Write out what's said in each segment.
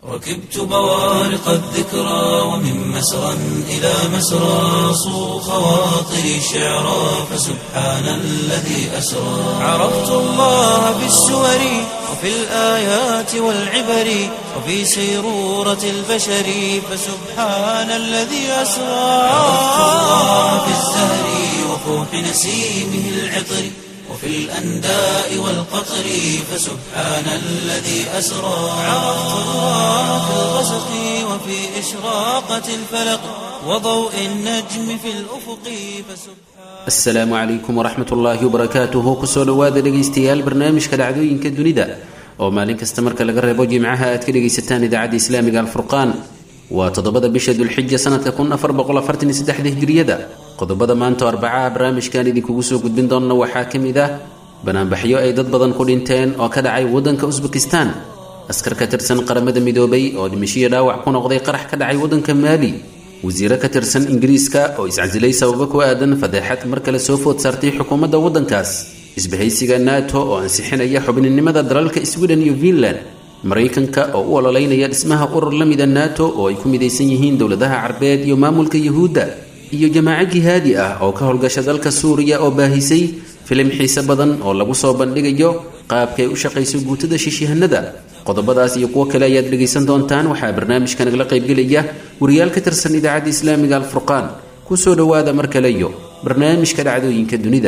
ركبت بوارق الذكرى ومن مسرى إلى مسرى صو خواطري شعرا فسبحان الذي أسرى عرفت الله بالسور وفي الآيات والعبر وفي سيرورة البشر فسبحان الذي أسرى عرفت الله بالزهر وفوح نسيمه العطر وفي الأنداء والقطر فسبحان الذي أسرى عرفت الله في الغسق وفي إشراقة الفلق وضوء النجم في الأفق فسبحان asalaamu calaykum waraxmat ullaahi wabarakaatuhu kusoo dhowaada dhegaystayaal barnaamijka dhacdooyinka dunida oo maalin kasta marka laga reebo jimcaha aad ka dhegaysataan idaacadda islaamiga alfurqaan waa toddobada bisha dulxija sanadka kun afar boqol afartan iyo saddexda hijriyada qodobada maanta oo arbacaha barnaamijkan idinkugu soo gudbin doonna waxaa ka mid ah banaanbaxyo ay dad badan ku dhinteen oo ka dhacay waddanka usbekistan askar ka tirsan qaramada midoobay oo dhimashiyo dhaawac ku noqday qarax ka dhacay waddanka maali wasiiro ka tirsan ingiriiska oo iscasilay sababo ku aadan fadeexad mar kale soo food saartay xukuumadda waddankaas isbahaysiga nato oo ansixinaya xubninimada dalalka sweden iyo finland maraykanka oo u ololeynaya dhismaha urur la mida nato oo ay ku midaysan yihiin dowladaha carbeed iyo maamulka yuhuudda iyo jamaaco jihaadi ah oo ka howlgasha dalka suuriya oo baahisay filim xiise badan oo lagu soo bandhigayo qaabkay u shaqayso guutada shishihanada qodobadaas iyo kuwo kale ayaad dhegaysan doontaan waxaa barnaamijka nagala qaybgelaya wariyaal ka tirsan idaacadda islaamiga alfurqaan kusoo dhowaada mar kale iyo barnaamijka dhacdooyinka dunida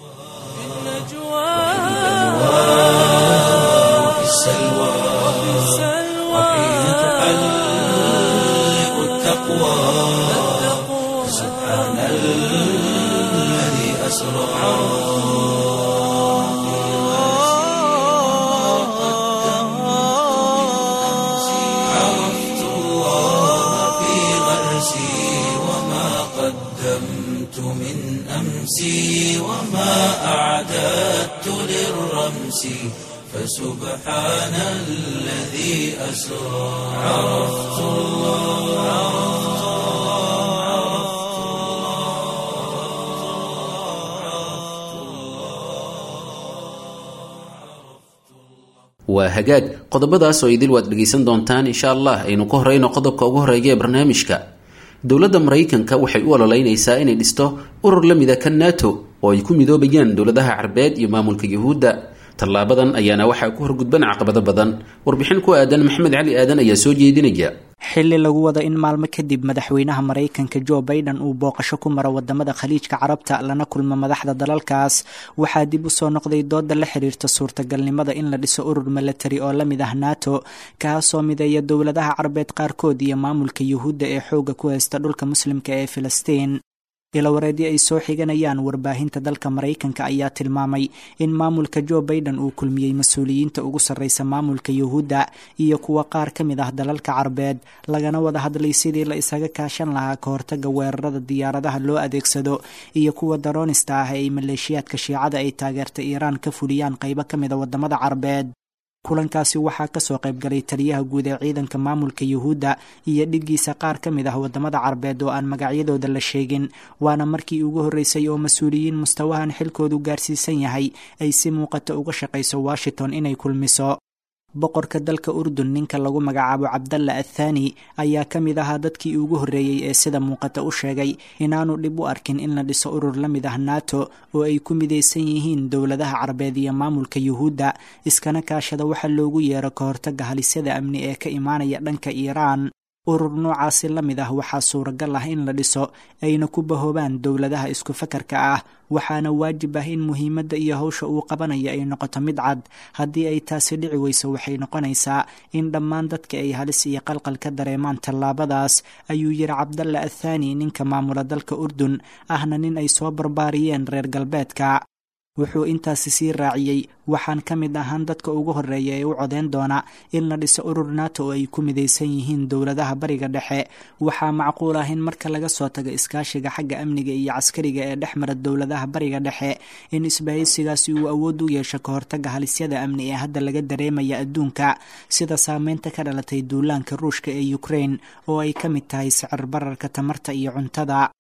وفي السلوى وحين تحلق التقوى سبحان الذي أسرى عرفت الله في غرسي وما قدمت من أمسي وما أعددت للرمس فسبحان الذي أسرى عرفت الله waa hagaag qodobadaas oo idil waad dhegaysan doontaan insha allah aynu ka horeyno qodobka ugu horeeya ee barnaamijka dowladda maraykanka waxay u ololeynaysaa inay dhisto urur la mida kan nato oo ay ku midoobayaan dowladaha carbeed iyo maamulka yuhuudda tallaabadan ayaana waxaa ku horgudban caqabado badan warbixin ku aadan maxamed cali aadan ayaa soo jeedinaya xilli lagu wado in maalmo kadib madaxweynaha maraykanka jo biden uu booqasho ku maro wadamada khaliijka carabta lana kulmo madaxda dalalkaas waxaa dib u soo noqday dooda la xiriirta suurtagalnimada in la dhiso urur milatari oo la mid ah nato kaasoo mideeya dowladaha carabeed qaarkood iyo maamulka yuhuudda ee xooga ku haysta dhulka muslimka ee filistiin ilawareedyo ay soo xiganayaan warbaahinta dalka maraykanka ayaa tilmaamay in maamulka jo biden uu kulmiyey mas-uuliyiinta ugu sarreysa maamulka yuhuudda iyo kuwa qaar ka mid ah dalalka carbeed lagana wada hadlay sidii la isaga kaashan lahaa ka hortaga weerarada diyaaradaha loo adeegsado iyo kuwa daroonista ah ee ay maleeshiyaadka shiicada ay taageerta iiraan ka fuliyaan qaybo ka mid a wadamada carbeed kulankaasi waxaa kasoo qaybgalay taliyaha guud ee ciidanka maamulka yuhuudda iyo dhiggiisa qaar ka mid ah wadamada carbeed oo aan magacyadooda la sheegin waana markii ugu horreysay oo mas-uuliyiin mustawahan xilkoodu gaarsiisan yahay ay si muuqata uga shaqayso washington inay kulmiso boqorka dalka urdun ninka lagu magacaabo cabdalla athani ayaa ka mid ahaa dadkii ugu horreeyey ee sida muuqata u sheegay inaanu dhib u arkin in la dhiso urur la mid ah nato oo ay ku midaysan yihiin dowladaha carabeed iyo maamulka yuhuudda iskana kaashada waxa loogu yeero ka hortaga halisyada amni ee ka imaanaya dhanka iiraan urur noocaasi la mid ah waxaa suuragal ah in la dhiso ayna ku bahoobaan dowladaha isku fakarka ah waxaana waajib ah in muhiimadda iyo hawsha uu qabanayo ay noqoto mid cad haddii ay taasi dhici weyso waxay noqonaysaa in dhammaan dadka ay halis iyo qalqal ka dareemaan tallaabadaas ayuu yiri cabdalla athani ninka maamula dalka urdun ahna nin ay soo barbaariyeen reer galbeedka wuxuu intaasi sii raaciyey waxaan ka mid ahaan dadka ugu horreeya ee u codeyn doona in la dhiso urur nato oo ay ku midaysan yihiin dowladaha bariga dhexe waxaa macquul ah in marka laga soo tago iskaashiga xagga amniga iyo caskariga ee dhex mara dowladaha bariga dhexe in isbahaysigaasi uu awood u yeesho ka hortaga halisyada amni ee hadda laga dareemaya adduunka sida saameynta ka dhalatay duulaanka ruushka ee ukraine oo ay ka mid tahay sicir bararka tamarta iyo cuntada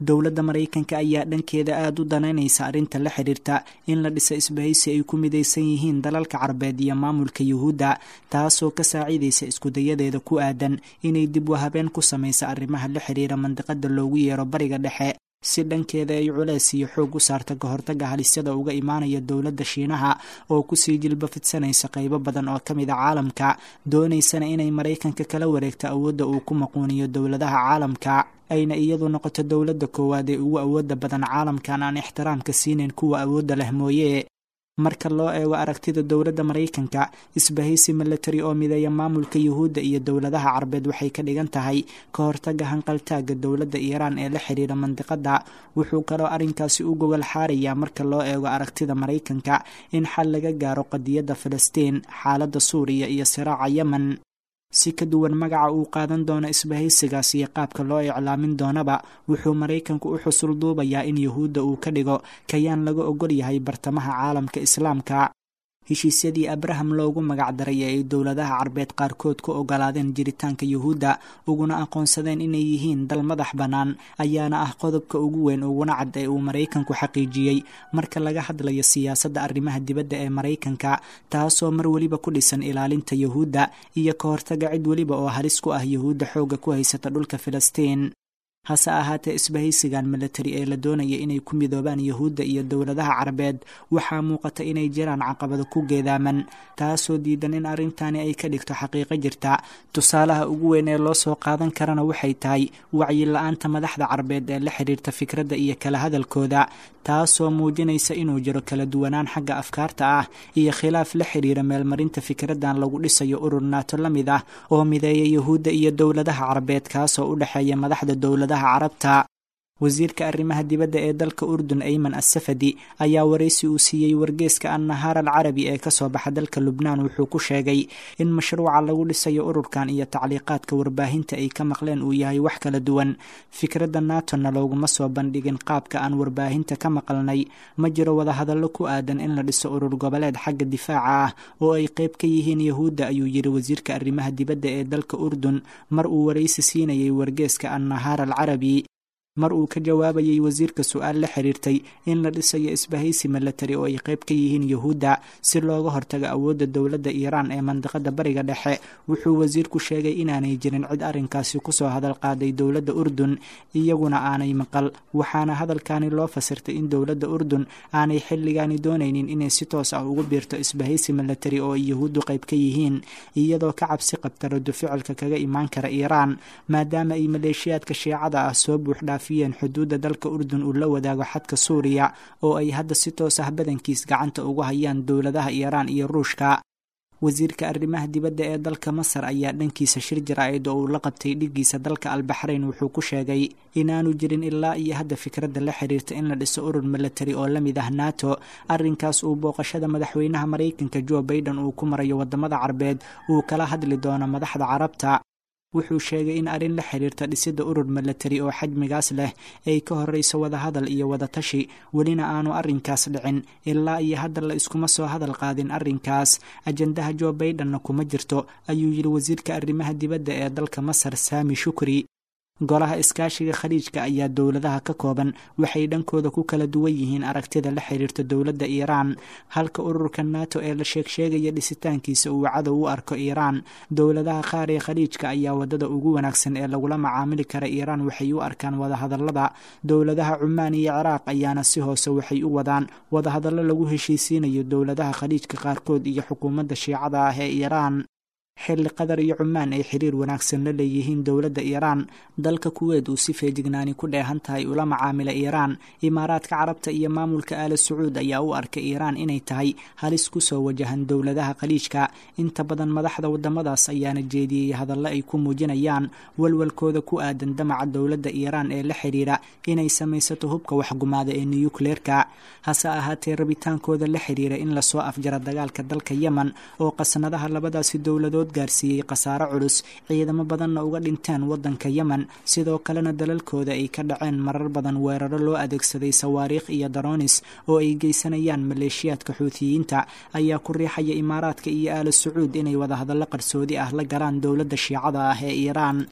dowladda maraykanka ayaa dhankeeda aada u danaynaysa arrinta la xidhiirta in la dhisa isbahaysi ay ku midaysan yihiin dalalka carbeed iyo maamulka yuhuudda taasoo ka saaciidaysa iskudayadeeda ku aadan inay dib wahabeen ku samaysa arrimaha la xidhiira mandiqada loogu yeero bariga dhexe si dhankeeda ay culeys iyo xoog u saarta ka hortaga halisyada uga imaanaya dowladda shiinaha oo kusii jilba fidsanaysa qaybo badan oo ka mid a caalamka doonaysana inay maraykanka kala wareegto awoodda uu ku maquuniyo dowladaha caalamka ayna iyadu noqoto dowladda koowaad ee ugu awoodda badan caalamkan aan ixtiraamka siinayn kuwa awoodda leh mooye marka loo eego aragtida dowladda maraykanka isbahaysi milatari oo mideeya maamulka yuhuudda iyo dowladaha carbeed waxay ka dhigan tahay ka hortaga hanqaltaaga dowladda iiraan ee la xidhiira mandiqada wuxuu kaloo arrinkaasi u gogol xaarayaa marka loo eego aragtida maraykanka in xal laga gaaro qadiyadda filistiin xaaladda suuriya iyo siraaca yemen si ka duwan magaca uu qaadan doono isbahaysigaas iyo qaabka loo iclaamin doonaba wuxuu maraykanku u xusul duubayaa in yuhuudda uu ka dhigo kayaan laga ogol yahay bartamaha caalamka islaamka heshiisyadii abraham loogu magac daray ee ay dowladaha carbeed qaarkood ku ogolaadeen jiritaanka yuhuudda uguna aqoonsadeen inay yihiin dal madax bannaan ayaana ah qodobka ugu weyn uguna cad ee uu maraykanku xaqiijiyey marka laga hadlayo siyaasadda arrimaha dibadda ee maraykanka taasoo mar weliba ku dhisan ilaalinta yuhuudda iyo ka hortaga cid weliba oo halis ku ah yuhuudda xoogga ku haysata dhulka filistiin hase ahaatee isbahaysigan milatari ee la doonaya inay ku midoobaan yuhuudda iyo dowladaha carabeed waxaa muuqata inay jiraan caqabado ku geedaaman taasoo diidan in arrintani ay ka dhigto xaqiiqo jirta tusaalaha ugu weyn ee loo soo qaadan karana waxay tahay wacyi-la-aanta madaxda carabeed ee la xidhiirta fikradda iyo kala hadalkooda taasoo muujinaysa inuu jiro kala duwanaan xagga afkaarta ah iyo khilaaf la xidhiira meelmarinta fikraddan lagu dhisayo urur naato la mid ah oo mideeya yuhuudda iyo dowladaha carabeed kaasoo u dhexeeya madaxda dowladaha carabta wasiirka arrimaha dibadda ee dalka urdun ayman assafadi ayaa waraysi uu siiyey wargeeska annahaar al carabi ee kasoo baxa dalka lubnaan wuxuu ku sheegay in mashruuca lagu dhisayo ururkan iyo tacliiqaadka warbaahinta ay ka maqleen uu yahay wax kala duwan fikradda naatona looguma soo bandhigin qaabka aan warbaahinta ka maqalnay ma jiro wadahadallo ku aadan in la dhiso urur goboleed xagga difaaca ah oo ay qayb ka yihiin yuhuudda ayuu yidhi wasiirka arrimaha dibadda ee dalka urdun mar uu waraysi siinayay wargeeska annahaar al carabi mar uu ka jawaabayay wasiirka su-aal la xiriirtay in la dhisayo isbahaysi milatari oo ay qayb ka yihiin yuhuudda si looga hortago awoodda dowladda iiraan ee mandiqada bariga dhexe wuxuu wasiirku sheegay inaanay jirin cid arrinkaasi kusoo hadal qaaday dowladda urdun iyaguna aanay maqal waxaana hadalkani loo fasirtay in dowladda urdun aanay xilligaani doonaynin inay si toos ah ugu biirto isbahaysi milatari oo ay yuhuuddu qayb ka yihiin iyadoo ka cabsi qabta rado ficilka kaga imaan kara iiraan maadaama ay maleeshiyaadka shiicada ah soo buuxdhaa xuduudda dalka urdun uu la wadaago xadka suuriya oo ay hadda si toos ah badankiis gacanta ugu hayaan dowladaha iiraan iyo ruushka wasiirka arrimaha dibadda ee dalka masar ayaa dhankiisa shir jaraa'id oo uu la qabtay dhigiisa dalka albaxrayn wuxuu ku sheegay inaanu jirin ilaa iyo hadda fikradda la xiriirta in la dhiso urur milatari oo la mid ah nato arrinkaas uu booqashada madaxweynaha maraykanka jo baiden uu ku marayo waddamada carbeed uu kala hadli doono madaxda carabta wuxuu sheegay in arrin la xiriirta dhisidda urur milatari oo xajmigaas leh ay ka horreyso wadahadal iyo wadatashi welina aanu arrinkaas dhicin ilaa iyo hadda la iskuma soo hadal qaadin arrinkaas ajandaha jo baidenna kuma jirto ayuu yidhi wasiirka arrimaha dibadda ee dalka masar saami shukri golaha iskaashiga khaliijka ayaa dowladaha ka kooban waxay dhankooda ku kala duwan yihiin aragtida la xiriirta dowladda iiraan halka ururka nato ee la sheegsheegaya dhisitaankiisa uu cadow u arko iiraan dowladaha qaar ee khaliijka ayaa wadada ugu wanaagsan ee lagula macaamili kara iiraan waxay u arkaan wadahadallada dowladaha cumaan iyo ciraaq ayaana si hoose waxay u wadaan wadahadallo lagu heshiisiinayo dowladaha khaliijka qaarkood iyo xukuumadda shiicada ah ee iiraan xilli qatar iyo cumaan ay xiriir wanaagsan la leeyihiin dowladda iiraan dalka kuweed uu si feejignaani ku dheehan tahay ula macaamila iiraan imaaraadka carabta iyo maamulka aala sacuud ayaa u arkay iiraan inay tahay halis kusoo wajahan dowladaha khaliijka inta badan madaxda wadamadaas ayaana jeediyey hadallo ay ku muujinayaan walwalkooda ku aadan damaca dowladda iiraan ee la xidhiira inay samaysato hubka waxgumaada ee nuyukleerka hase ahaatee rabitaankooda la xidhiira in lasoo afjara dagaalka dalka yemen oo qasnadaha labadaasi dowladood gaarsiiyey khasaaro culus ciidamo badanna uga dhinteen waddanka yemen sidoo kalena dalalkooda ay ka dhaceen marar badan weeraro loo adeegsaday sawaariikh iyo daroonis oo ay geysanayaan maleeshiyaadka xuutiyiinta ayaa ku riixaya imaaraadka iyo aala sacuud inay wadahadallo qarsoodi ah la galaan dowladda shiicada ah ee iiraan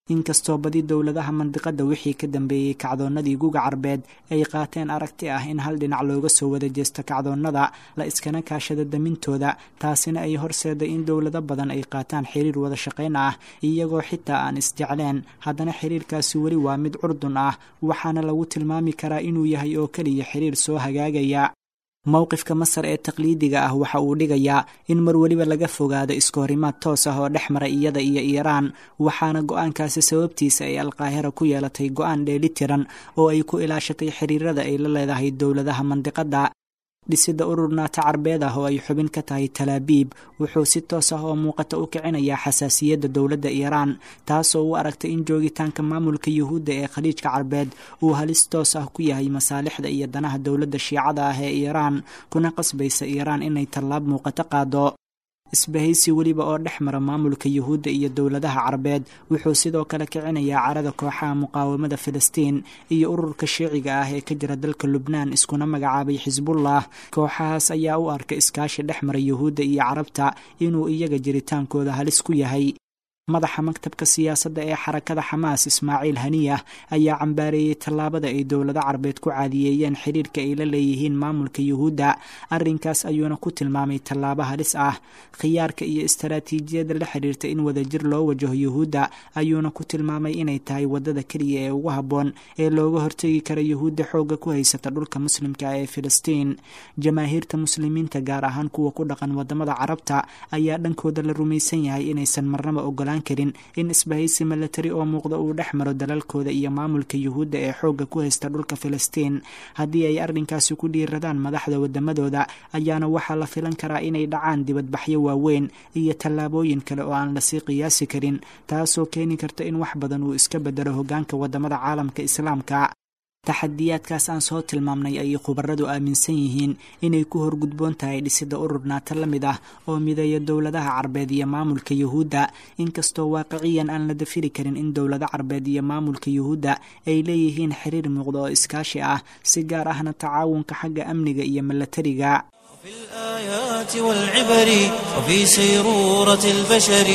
inkastoo badi dowladaha mandiqada wixii ka dambeeyey kacdoonnadii guga carbeed ay qaateen aragti ah in hal dhinac looga soo wada jeesto kacdoonnada la iskana kaashada damintooda taasina ay horseeday in dowlado badan ay qaataan xiriir wada shaqayn ah iyagoo xitaa aan isjecleen haddana xiriirkaasi weli waa mid curdun ah waxaana lagu tilmaami karaa inuu yahay oo keliya xiriir soo hagaagaya mowqifka masar ee taqliidiga ah waxa uu dhigayaa in mar weliba laga fogaado iskahorimaad toos ah oo dhex mara iyada iyo iiraan waxaana go-aankaasi sababtiisa ay alqaahira ku yeelatay go-aan dheelitiran oo ay ku ilaashatay xiriirada ay la leedahay dowladaha mandiqada dhisida urur naata carbeed ah oo ay xubin ka tahay talaabiib wuxuu si toos ah oo muuqata u kicinayaa xasaasiyadda dowladda iiraan taasoo u aragtay in joogitaanka maamulka yuhuudda ee khaliijka carbeed uu halis toos ah ku yahay masaalixda iyo danaha dowladda shiicada ah ee iiraan kuna qasbaysa iiraan inay tallaab muuqato qaado isbahaysi weliba oo dhex mara maamulka yuhuudda iyo dowladaha carbeed wuxuu sidoo kale kicinayaa carada kooxaha muqaawamada filistiin iyo ururka shiiciga ah ee ka jira dalka lubnaan iskuna magacaabay xisbullah kooxahaas ayaa u arka iskaashi dhex mara yuhuudda iyo carabta inuu iyaga jiritaankooda halis ku yahay madaxa maktabka siyaasadda ee xarakada xamaas ismaaciil haniyah ayaa cambaareeyey tallaabada ay dowlado carbeed ku caadiyeeyeen xiriirka ay la leeyihiin maamulka yuhuudda arrinkaas ayuuna ku tilmaamay tallaabo halis ah khiyaarka iyo istaraatiijiyadda la xiriirta in wadajir loo wajaho yuhuudda ayuuna ku tilmaamay inay tahay waddada keliya ee ugu habboon ee looga hortegi kara yuhuudda xoogga ku haysata dhulka muslimka ee filistiin jamaahiirta muslimiinta gaar ahaan kuwa ku dhaqan wadamada carabta ayaa dhankooda la rumaysan yahay inaysan marnaba ogolaan karin in isbahaysi milatari oo muuqda uu dhex maro dalalkooda iyo maamulka yuhuudda ee xoogga ku haysta dhulka filistiin haddii ay arrinkaasi ku dhiiradaan madaxda wadamadooda ayaana waxaa la filan karaa inay dhacaan dibadbaxyo waaweyn iyo tallaabooyin kale oo aan lasii qiyaasi karin taasoo keeni karta in wax badan uu iska bedelo hoggaanka wadamada caalamka islaamka taxadiyaadkaas aan soo tilmaamnay ayay khubaradu aaminsan yihiin inay ku horgudboon tahay dhisida urur naata la mid ah oo mideeya dowladaha carbeed iyo maamulka yuhuudda inkastoo waaqiciyan aan la dafiri karin in dowlado carbeed iyo maamulka yuhuudda ay leeyihiin xiriir muuqda oo iskaashi ah si gaar ahna tacaawunka xagga amniga iyo milatariga في الآيات والعبر وفي سيرورة البشر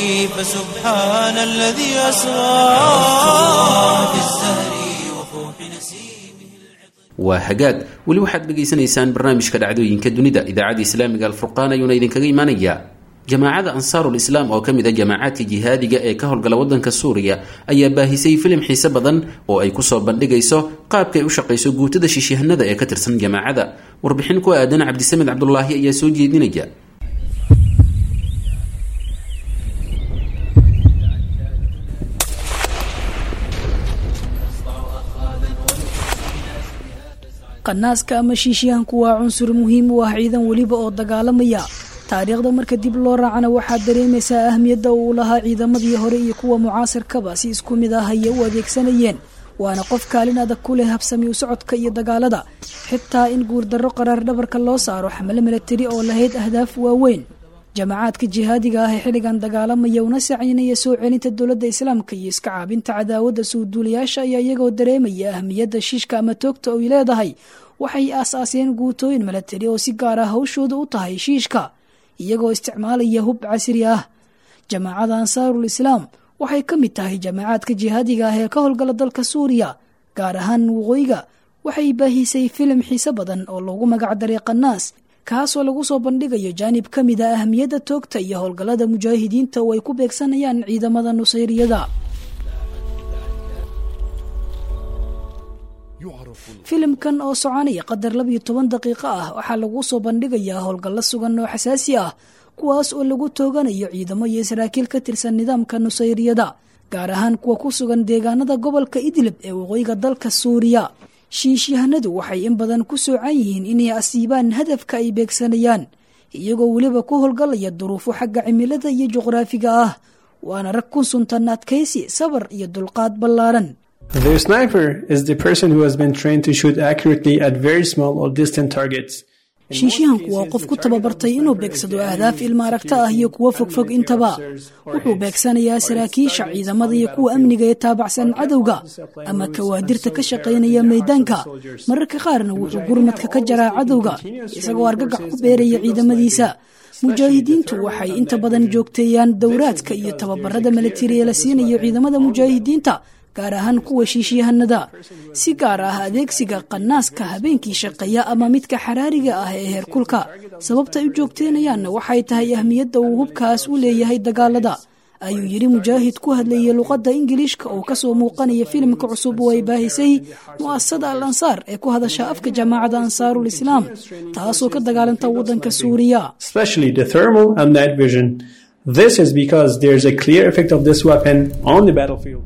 فسبحان الذي أسرى في الزهر وفوح نسيمه waa hagaag weli waxaad dhegaysanaysaan barnaamijka dhacdooyinka dunida idaacadda islaamiga alfurqaan ayuuna idinkaga imaanayaa jamaacada ansaarul islaam oo ka mid a jamaacaadka jihaadiga ee ka howlgala waddanka suuriya ayaa baahisay filim xiise badan oo ay kusoo bandhigayso qaabka ay u shaqayso guutada shishihanada ee ka tirsan jamaacada warbixin ku aadan cabdisamed cabdulaahi ayaa soo jeedinaya qanaaska ama shiishiyahanku waa cunsur muhiim u ah ciidan weliba oo dagaalamaya taariikhda marka dib loo raacana waxaad dareemaysaa ahmiyadda uu lahaa ciidamadii hore iyo kuwa mucaasirkaba si isku mid ah ayay u adeegsanayeen waana qof kaalin adag ku leh habsami u socodka iyo dagaalada xitaa in guurdarro qaraar dhabarka loo saaro xamle milatari oo lahayd ahdaaf waaweyn jamacaadka jihaadiga ah ee xilligan dagaalamaya una sacaynaya soo celinta dowladda islaamka iyo iska caabinta cadaawadda suuduulayaasha ayaa iyagoo dareemaya ahmiyadda shiishka ama toogta oy leedahay waxay aas-aaseen guutooyin milatari oo si gaar ah hawshooda u tahay shiishka iyagoo isticmaalaya hub casri ah jamaacada ansaarul islaam waxay ka mid tahay jamaacaadka jihaadiga ah ee ka howlgala dalka suuriya gaar ahaan waqooyiga waxay baahisay filim xiise badan oo loogu magacdaray qanaas kaasoo lagu soo bandhigayo jaanib ka mid a ahmiyadda toogta iyo howlgallada mujaahidiinta oo ay ku beegsanayaan ciidamada nusayriyada filimkan oo soconaya qadar labiyo toban daqiiqo ah waxaa lagu soo bandhigayaa howlgallo sugan oo xasaasi ah kuwaas oo lagu tooganayo ciidamo iyo saraakiil ka tirsan nidaamka nusayriyada gaar ahaan kuwa ku sugan deegaanada gobolka idlib ee waqooyiga dalka suuriya shiishyahanadu waxay in badan ku soocan yihiin inay asiibaan hadafka ay beegsanayaan iyagoo weliba ku howlgalaya duruufo xagga cimilada iyo juqraafiga ah waana rag ku suntan adkaysi sabar iyo dulqaad ballaaran The sniper is the person who has been trained to shoot accurately at very small or distant targets. shiishihanku waa qof ku tababartay inuu beegsado ahdaaf ilma aragta ah iyo kuwo fogfog intaba wuxuu beegsanayaa saraakiisha ciidamada iyo kuwa amniga ee taabacsan cadowga ama kawaadirta ka shaqaynaya maydaanka mararka qaarna wuxuu gurmadka ka jaraa cadowga isagoo argagax ku beeraya ciidamadiisa mujaahidiintu waxay inta badan joogteeyaan dowraadka iyo tababarada milatari ee la siinayo ciidamada mujaahidiinta gaar ahaan kuwa shiishyahanada si gaar ah adeegsiga qanaaska habeenkii shaqeeya ama midka xaraariga ah ee heerkulka sababta ay u joogteenayaanna waxay tahay ahmiyadda uu hubkaas u leeyahay dagaalada ayuu yidhi mujaahid ku hadlayay luqadda ingiliishka oo kasoo muuqanaya filimka cusub oo ay baahisay mu'asasada al ansaar ee ku hadasha afka jamaacada ansaarul islaam taasoo ka dagaalanta waddanka suuriya especially the thermal and night vision. This is because there's a clear effect of this weapon on the battlefield.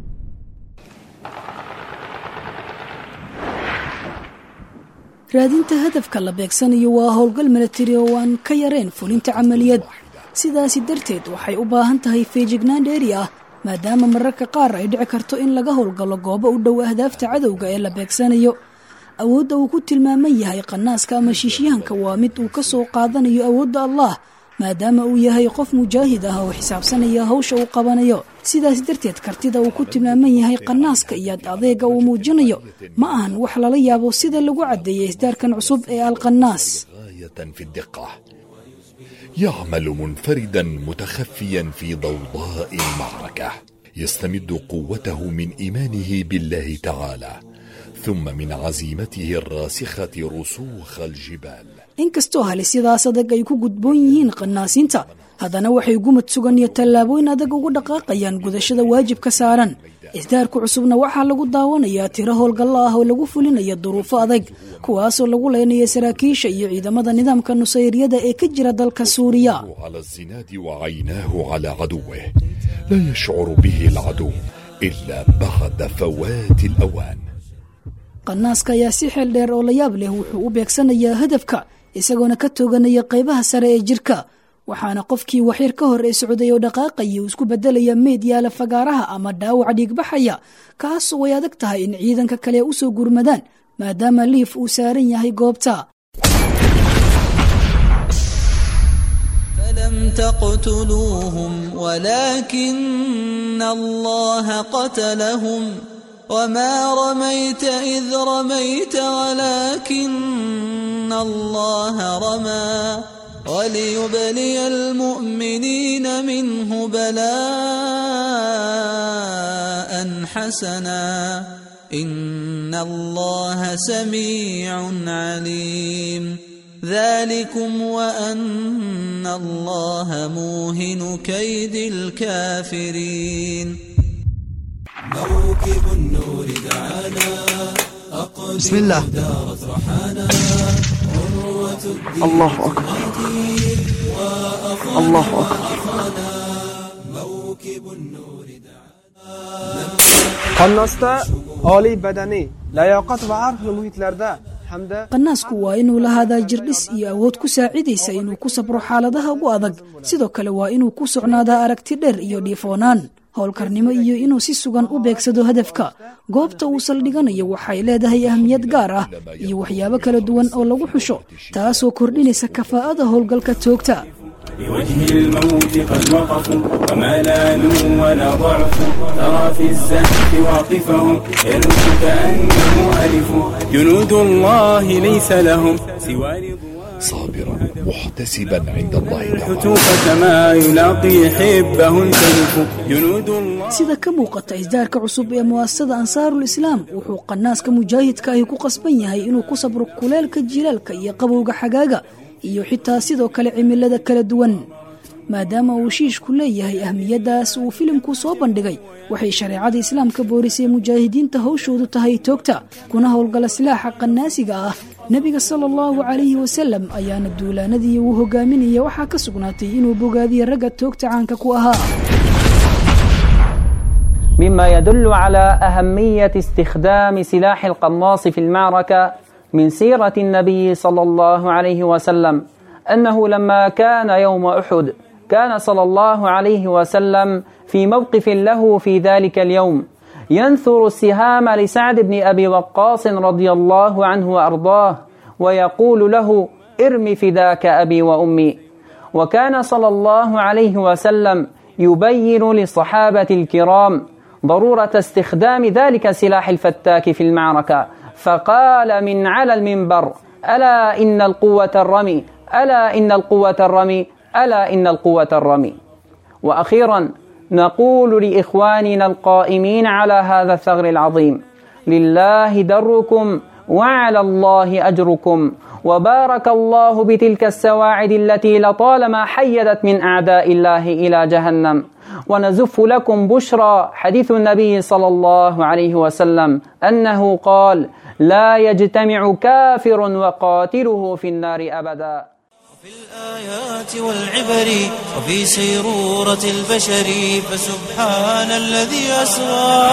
raadinta hadafka la beegsanayo waa howlgal milatari oo aan ka yareen fulinta camaliyad sidaasi darteed waxay u baahan tahay feejignaan dheeri ah maadaama mararka qaar ay dhici karto in laga howlgalo goobo u dhow ahdaafta cadowga ee la beegsanayo awoodda uu ku tilmaaman yahay qanaaska ama shiishyahanka waa mid uu ka soo qaadanayo awoodda allah maadaama uu yahay qof mujaahid ah oo xisaabsanaya hawsha uu qabanayo sidaas darteed kartida uu ku tilmaaman yahay qanaaska iyo adeega uu muujinayo ma ahan wax lala yaabo sida lagu caddeeyay isdaarkan cusub ee alqanaas غاية في الدقة يعمل منفردا متخفيا في ضوضاء المعركة يستمد قوته من إيمانه بالله تعالى ثم من عزيمته الراسخة رسوخ الجبال inkastoo halisyadaas adag ay ku gudboon yihiin qanaasiinta haddana waxay gumad sugan iyo tallaabooyin adag ugu dhaqaaqayaan gudashada waajib ka saaran isdaarku cusubna waxaa lagu daawanayaa tiro howlgallo ah oo lagu fulinayo duruufo adag kuwaasoo lagu leynaya saraakiisha iyo ciidamada nidaamka nusayriyada ee ka jira dalka suuriya على الزناد وعيناه على عدوه لا يشعر به العدو إلا بعد فوات الأوان qanaaska ayaa si xeel dheer oo la yaab leh wuxuu u beegsanayaa hadafka isagoona ka tooganaya qaybaha sare ee jirka waxaana qofkii waxyar ka hor ee socday oo dhaqaaqaya uu isku bedelaya meyd yaala fagaaraha ama dhaawac dhiigbaxaya kaasoo way adag tahay in ciidanka kale u soo gurmadaan maadaama liif uu saaran yahay goobta فلم تقتلوهم ولكن الله قتلهم وما رميت إذ رميت ولكن الله رمى وليبلي المؤمنين منه بلاء حسنا إن الله سميع عليم ذلكم وأن الله موهن كيد الكافرين بسم الله الله أكبر الله أكبر qannosda oliy badaniy layoqat va arxli muhitlarda hamda qanaasku waa inuu lahaadaa jirdhis iyo awood ku saacidaysa inuu ku sabro xaaladaha ugu adag sidoo kale waa inuu ku socnaadaa aragti dheer iyo dhiifoonaan howlkarnimo iyo inuu si sugan u beegsado hadafka goobta uu saldhiganayo waxay leedahay ahmiyad gaar ah iyo waxyaabo kala duwan oo lagu xusho taasoo kordhinaysa kafaa'ada howlgalka toogta لوجه الموت قد وقفوا وما لانوا ولا ضعفوا ترى في الزهف واقفهم يلوح كأنه ألف جنود الله ليس لهم سوى رضوان صابرا محتسبا عند الله تعالى الحتوف كما يلاقي حبه الكلف جنود الله sida ka muuqata isdaarka cusub ee mu'asasada ansaarul islaam wuxuu qanaaska mujaahidka ahi ku qasban yahay inuu ku sabro kuleelka jilaalka iyo qabowga xagaaga iyo xitaa sidoo kale cimilada kala duwan maadaama uu shiishku leeyahay ahmiyaddaas uu filimku soo bandhigay waxay shareecada islaamka boorisay mujaahidiinta hawshoodu tahay toogta kuna howlgala silaaxa qanaasiga ah nebiga sala allahu calayhi wasalam ayaana duulaanadii uu hogaaminaya waxaa ka sugnaatay inuu bogaadiye ragga toogta caanka ku ahaa مما يدل على أهمية استخدام سلاح القناص في المعركة من سيرة النبي صلى الله عليه وسلم أنه لما كان يوم أحد كان صلى الله عليه وسلم في موقف له في ذلك اليوم ينثر السهام لسعد بن أبي وقاص رضي الله عنه وأرضاه ويقول له ارم فداك أبي وأمي وكان صلى الله عليه وسلم يبين للصحابة الكرام ضرورة استخدام ذلك السلاح الفتاك في المعركة فقال من على المنبر ألا إن القوة الرمي ألا إن القوة الرمي ألا إن القوة الرمي وأخيرا نقول لإخواننا القائمين على هذا الثغر العظيم لله دركم وعلى الله أجركم وبارك الله بتلك السواعد التي لطالما حيدت من أعداء الله إلى جهنم ونزف لكم بشرى حديث النبي صلى الله عليه وسلم أنه قال لا يجتمع كافر وقاتله في النار أبدا في الآيات والعبر وفي سيرورة البشر فسبحان الذي أسرى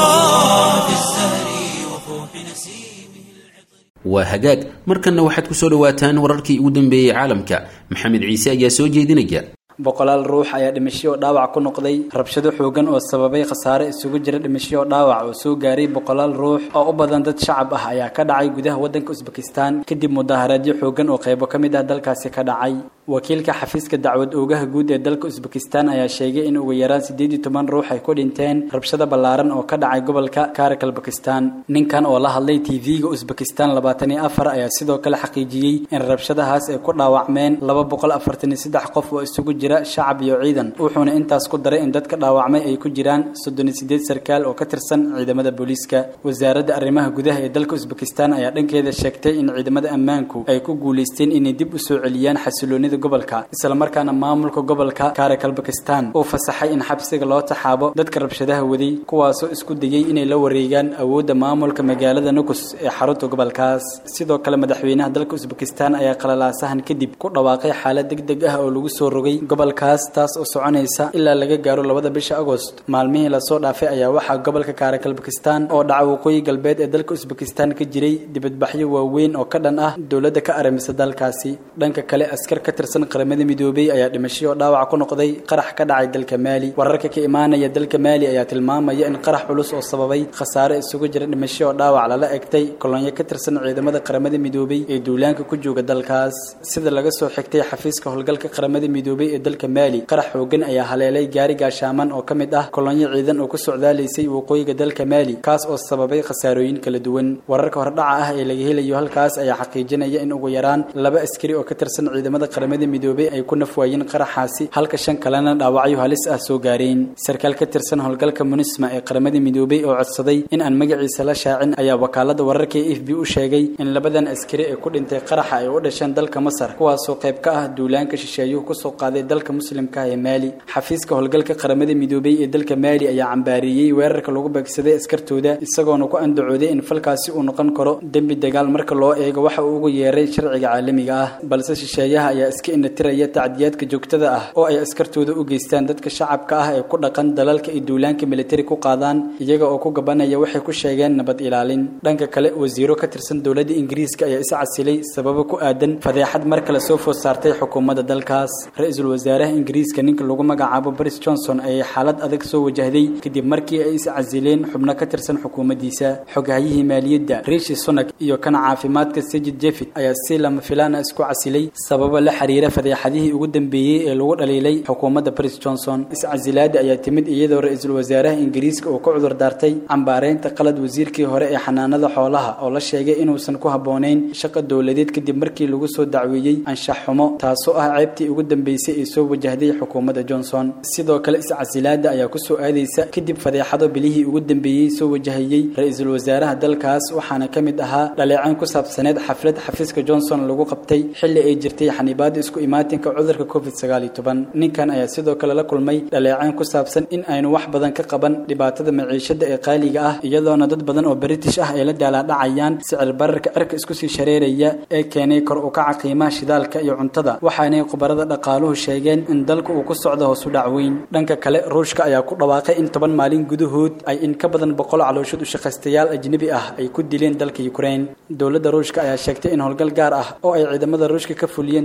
في الزهر وفوح نسيمه waa hagaag markanna waxaad ku soo dhowaataan wararkii ugu dambeeyey caalamka maxamed ciise ayaa soo jeedinaya boqolaal ruux ayaa dhimasho oo dhaawac ku noqday rabshado xoogan oo sababay khasaare isugu jira dhimasho oo dhaawac oo soo gaaray boqolaal ruux oo u badan dad shacab ah ayaa ka dhacay gudaha waddanka usbekistan kadib mudaharaadyo xoogan oo qaybo ka mid ah dalkaasi ka dhacay wakiilka xafiiska dacwad oogaha guud ee dalka usbekistan ayaa sheegay in ugu yaraan siddeed iyo toban ruux ay ku dhinteen rabshado ballaaran oo ka dhacay gobolka karakal bakistan ninkan oo la hadlay tv-ga usbekistan labaatan iyo afar ayaa sidoo kale xaqiijiyey in rabshadahaas ay ku dhaawacmeen laba boqol afartan iyo saddex qof oo isugu jira shacab iyo ciidan wuxuuna intaas ku daray in dadka dhaawacmay ay ku jiraan soddon iyo siddeed sarkaal oo ka tirsan ciidamada booliiska wasaaradda arrimaha gudaha ee dalka usbekistan ayaa dhankeeda sheegtay in ciidamada ammaanku ay ku guulaysteen inay dib u soo celiyaan xasiloonida gobolka islamarkaana maamulka gobolka karakal bakistan uu fasaxay in xabsiga loo taxaabo dadka rabshadaha waday kuwaasoo isku dayay inay la wareegaan awoodda maamulka magaalada nukus ee xarunta gobolkaas sidoo kale madaxweynaha dalka usbekistan ayaa qalalaasahan kadib ku dhawaaqay xaalad deg deg ah oo lagu soo rogay gobolkaas taas oo soconaysa ilaa laga gaaro labada bisha agost maalmihii lasoo dhaafay ayaa waxaa gobolka karakal bakistan oo dhaca waqooyi galbeed ee dalka usbekistan ka jiray dibadbaxyo waaweyn oo ka dhan ah dowladda ka aramisa dalkaasi dhanka kale askar ka tirsan qaramada midoobay ayaa dhimasho oo dhaawac ku noqday qarax ka dhacay dalka maali wararka ka imaanaya dalka maali ayaa tilmaamaya in qarax culus oo sababay khasaare isugu jira dhimasho oo dhaawac lala egtay kolonyo ka tirsan ciidamada qaramada midoobay ee duulaanka ku jooga dalkaas sida laga soo xigtay xafiiska howlgalka qaramada midoobay ee dalka maali qarax xoogan ayaa haleelay gaari gaashaaman oo ka mid ah kolonyo ciidan oo ku socdaalaysay waqooyiga dalka maali kaas oo sababay khasaarooyin kala duwan wararka hordhaca ah ee laga helayo halkaas ayaa xaqiijinaya in ugu yaraan laba askari oo ka tirsan ciidamada qaramada midoobay ay ku nafwaayeen qaraxaasi halka shan kalena dhaawacyo halis ah soo gaareen sarkaal ka tirsan howlgalka munisma ee qaramada midoobay oo codsaday in aan magaciisa la shaacin ayaa wakaalada wararka ee f b u sheegay in labadan askari ee ku dhintay qaraxa ay u dhasheen dalka masar kuwaasoo qayb ka ah duulaanka shisheeyuhu kusoo qaaday dalka muslimka ah ee maali xafiiska howlgalka qaramada midoobay ee dalka maali ayaa cambaariyey weerarka lagu beegsaday askartooda isagoona ku andacooday in falkaasi uu noqon karo dembi dagaal marka loo eego waxa uu ugu yeeray sharciga caalamiga ah balse shisheeyaha ayaa iska inatiraya tacdiyaadka joogtada ah oo ay askartooda u geystaan dadka shacabka ah ee ku dhaqan dalalka ay duulaanka militari ku qaadaan iyaga oo ku gabanaya waxay ku sheegeen nabad ilaalin dhanka kale wasiiro ka tirsan dowladda ingiriiska ayaa is casilay sababo ku aadan fadeexad mar kale soo food saartay xukuumadda dalkaas ra-iisul wasaaraha ingiriiska ninka lagu magacaabo boris johnson ayay xaalad adag soo wajahday kadib markii ay is casileen xubno ka tirsan xukuumaddiisa xogahyihii maaliyadda riishi sunak iyo kan caafimaadka sajid jefit ayaa si lama filaana isku casilay sababo la xiriira fadeexadihii ugu dambeeyey ee lagu dhaliilay xukuumadda boris johnson iscasilaada ayaa timid iyadoo ra-iisul wasaaraha ingiriiska uu ka cudur daartay cambaareynta qalad wasiirkii hore ee xanaanada xoolaha oo la sheegay inuusan ku habboonayn shaqa dowladeed kadib markii lagu soo dacweeyey anshax xumo taasoo ah ceebtii ugu dambeysay ee soo wajahday xukuumadda johnson sidoo kale iscasilaada ayaa kusoo aadaysa kadib fadeexado bilihii ugu dambeeyey soo wajahayey ra-iisul wasaaraha dalkaas waxaana ka mid ahaa dhaleecayn ku saabsaneed xaflad xafiiska johnson lagu qabtay xilli ay jirtay xanibaada isku imaatinka cudurka covid sagaal iyo toban ninkan ayaa sidoo kale la kulmay dhaleecayn ku saabsan in aynu wax badan ka qaban dhibaatada maciishada ee qaaliga ah iyadoona dad badan oo british ah ay la daalaadhacayaan sicir bararka cirka isku sii shareeraya ee keenay kor u kaca qiimaha shidaalka iyo cuntada waxaanay khubarada dhaqaaluhu sheegeen in dalka uu ku socdo hoosu dhac weyn dhanka kale ruushka ayaa ku dhawaaqay in toban maalin gudahood ay in ka badan boqol calooshood u shaqaystayaal ajnebi ah ay ku dileen dalka ukraine dowladda ruushka ayaa sheegtay in howlgal gaar ah oo ay ciidamada ruushka ka fuliyeen dalka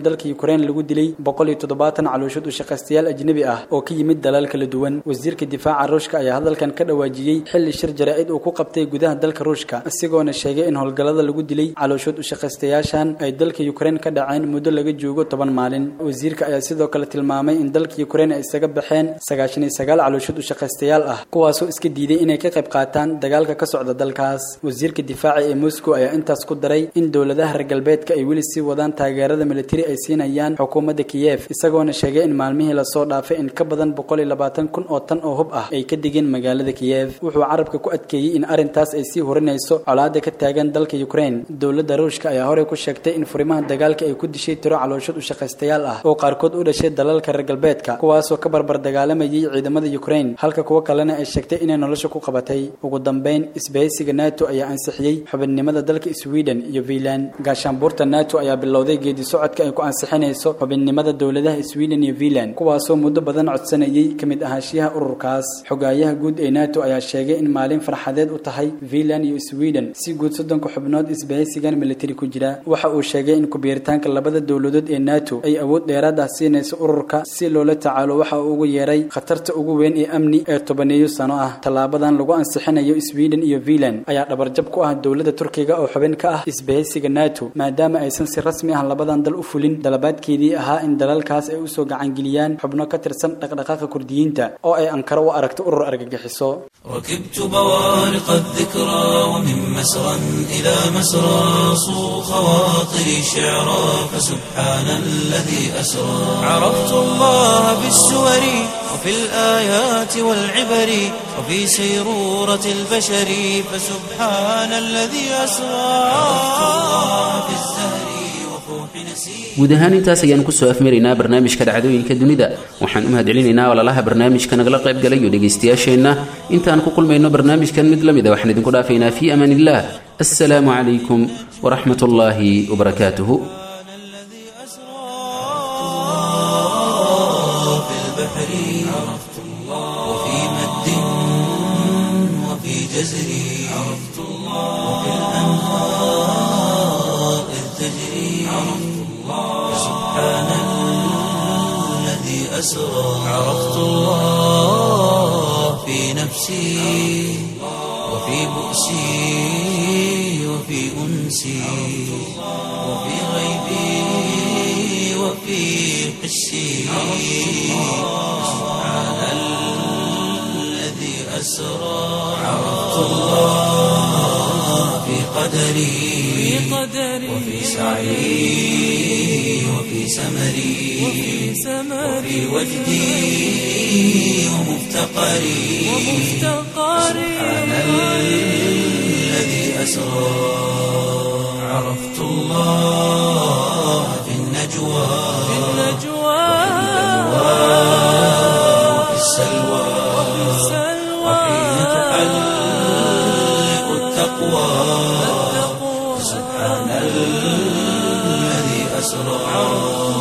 ukraine lagu dilay boqol iyo toddobaatan calooshood u shaqaystayaal ajnebi ah oo ka yimid dalal kala duwan wasiirka difaaca ruushka ayaa hadalkan ka dhawaajiyey xilli shir jaraa'id uu ku qabtay gudaha dalka ruushka isagoona sheegay in howlgallada lagu dilay calooshood u shaqaystayaashan ay dalka ukraine ka dhaceen muddo laga joogo toban maalin wasiirka ayaa sidoo kale tilmaamay in dalka ukraine ay isaga baxeen sagaashan iyo sagaal calooshood u shaqaystayaal ah kuwaasoo iska diiday inay ka qayb qaataan dagaalka ka socda dalkaas wasiirka difaaca ee moscow ayaa intaas ku daray in dowladaha reer galbeedka ay weli sii wadaan taageerada militari ay siinayaan xukuumadda kiyef isagoona sheegay in maalmihii lasoo dhaafay in ka badan boqol iyo labaatan kun oo tan oo hub ah ay ka degeen magaalada kiyef wuxuu carabka ku adkeeyey in arrintaas ay sii horinayso colaada ka taagan dalka ukraine dowladda ruushka ayaa horey ku sheegtay in furimaha dagaalka ay ku dishay tiro calooshood u shaqaystayaal ah oo qaarkood u dhashay dalalka reer galbeedka kuwaasoo ka barbar dagaalamayay ciidamada ukraine halka kuwo kalena ay sheegtay inay nolosha ku qabatay ugu dambeyn isbahaysiga nato ayaa ansixiyey xubinnimada dalka sweden iyo finland gaashaanbuurta nato ayaa bilowday geedi socodka ay ku ansixinayso xubinnimada dowladaha sweden iyo finland kuwaasoo muddo badan codsanayay ka mid ahaanshiyaha ururkaas xogaayaha guud ee nato ayaa sheegay in maalin farxadeed u tahay finland iyo sweden si guud soddonka xubnood isbahaysigan militari ku jira waxa uu sheegay in kubiiritaanka labada dowladood ee nato ay awood dheeraad ah siinayso ururka si loola tacaalo waxa uu ugu yeeray khatarta ugu weyn ee amni ee tobaneeyo sano ah tallaabadan lagu ansixinayo sweden iyo finland ayaa dhabarjab ku ah dowladda turkiga oo xubin ka ah isbahaysiga nato maadaama aysan si rasmi ah labadan dal u fulin dalabaadkeedii ahaa in dalalkaas ay usoo gacangeliyaan xubno ka tirsan dhaqdhaqaaqa kurdiyiinta oo ay ankaro u aragto urur argagixiso ركبت بوارق الذكرى ومن مسرى إلى مسرى صو خواطري شعرا فسبحان الذي أسرى عرفت الله بالسور وفي الآيات والعبر وفي سيرورة البشر فسبحان الذي أسرى عرفت الله بالزهر وفوح نسير guud ahaan intaas ayaan kusoo afmaraynaa barnaamijka dhacdooyinka dunida waxaan u mahadcelinaynaa walaalaha barnaamijka nagala qayb galay iyo dhegaystayaasheenna intaan ku kulmayno barnaamijkan mid la mid a waxaan idinku dhaafaynaa fii amaan illah assalaamu calaykum waraxmat ullaahi wabarakaatuhu في البحر عرفت الله وفي مد وفي جزر عرفت الله وفي الأنهار إذ تجري عرفت الله سبحان الذي أسرى عرفت الله في نفسي وفي بؤسي وفي أنسي وفي غيبي وفي حسي سبحان الذي أسرى عرفت الله في قدري وفي سعي وفي سمري وفي وجدي ومفتقري سبحان الذي أسرى عرفت الله في النجوى وفي السلوى وحين تحلق التقوى سبحان الذي أسرى